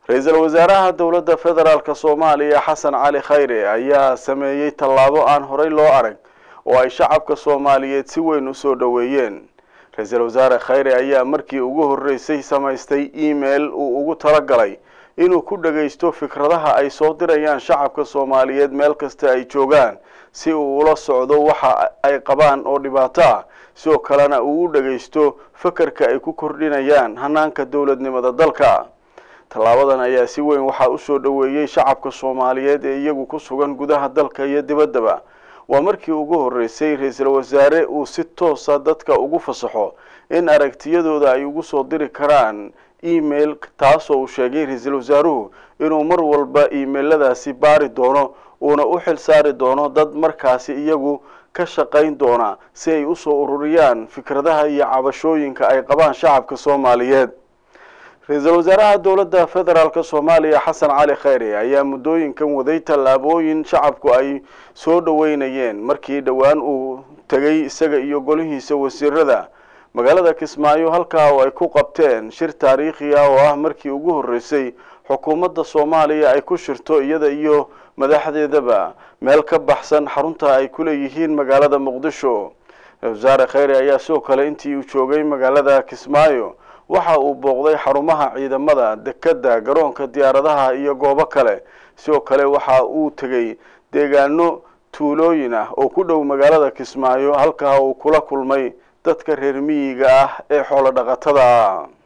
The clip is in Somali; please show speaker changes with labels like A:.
A: ra-iisul wasaaraha dowladda federaalk soomaaliya xasan cali khayre ayaa sameeyey tallaabo aan horey loo arag oo ay shacabka soomaaliyeed si weyn usoo dhoweeyeen ra-iisul wasaare khayre ayaa markii ugu horreysay samaystay email uu ugu talagalay inuu ku dhagaysto fikradaha ay soo dirayaan shacabka soomaaliyeed meel kasta ay joogaan si uu ula socdo waxa ay qabaan oo dhibaato ah sidoo kalena uu u dhagaysto fakarka ay ku kordhinayaan hanaanka dowladnimada dalka tallaabadan ayaa si weyn waxaa usoo dhoweeyey shacabka soomaaliyeed ee iyagu ku sugan gudaha dalka iyo dibaddaba waa markii ugu horreysay ra-iisul wasaare uu si toosa dadka ugu fasaxo in aragtiyadooda ay ugu soo diri karaan email taasoo uu sheegay ra-iisul wasaaruhu inuu mar walba emailadaasi baari doono uuna u xil saari doono dad markaasi iyagu ka shaqayn doona si ay usoo ururiyaan fikradaha iyo cabashooyinka ay qabaan shacabka soomaaliyeed ra-iisul wasaaraha dowladda federaalk soomaaliya xasan cali khayre ayaa muddooyinkan waday tallaabooyin shacabku ay soo dhoweynayeen markii dhowaan uu tegay isaga iyo golihiisa wasiirada magaalada kismaayo halkaa oo ay ku qabteen shir taariikhi ah oo ah markii ugu horreysay xukuumadda soomaaliya ay ku shirto iyada iyo madaxdeedaba meel ka baxsan xarunta ay ku leeyihiin magaalada muqdisho wasaare khayre ayaa sidoo kale intii uu joogay magaalada kismaayo waxa uu booqday xarumaha ciidamada dekedda garoonka diyaaradaha iyo goobo kale sidoo kale waxa uu tegey deegaano tuulooyin ah oo ku dhow magaalada kismaayo halkaa uu kula kulmay dadka reer miyiga ah ee xoolo dhaqatada